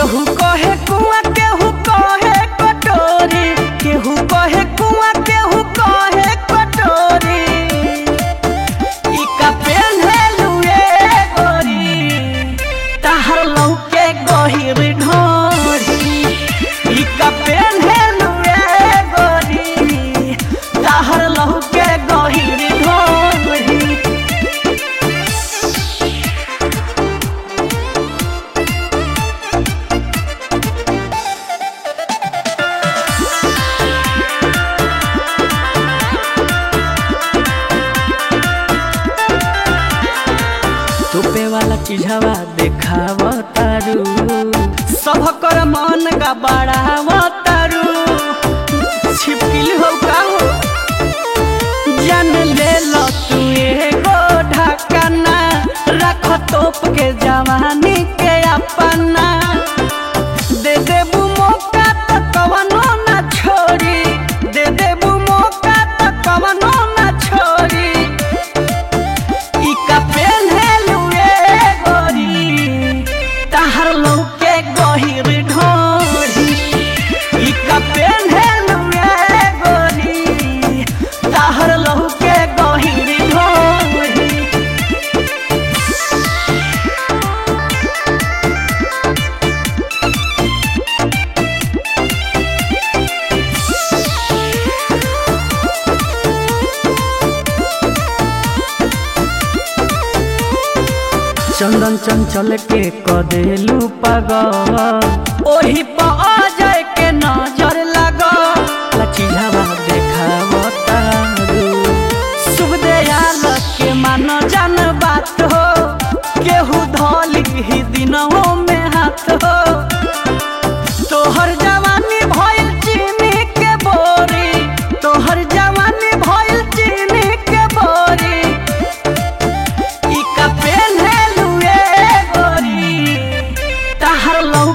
केहू कहे कुआं केहू कहे कटोरी केहू कहे कुआं केहू कहे कटोरी ई का पेन्हेलु ए गोरी ताहर लौके गहिर ढोरी ई का पेन्हेलु ए गोरी ताहर लौके गहिर ढोरी तोपे वाला चीजवा देखाव तारू सब कर मन का बढ़ाव तारू छिपकिल हो का हो जान ले लो तू एगो ढकना रख तोप के जवानी के अपना दे देबू मौका त कवनो ना छोड़ी दे देबू मौका त कवनो ना छोड़ी ई का पेन्हेलु ए गोरी ताहर लौके गहिर ढोरी ई का पेन्हेलु ए गोरी ताहर लौके गहिर ढोरी चंदन चंचल के कदेलू पागल ओही पर अजय के नजर लागल चीजवा देखाव तारू शुभ दयाल के मान जान बात हो केहू धोली ही दिनों में हाथ हो तोहर जवानी भइल चीनी के बोरी तोहर जवानी भइल चीनी के बोरी ई का पेन्हेलु ए गोरी ताहर लौ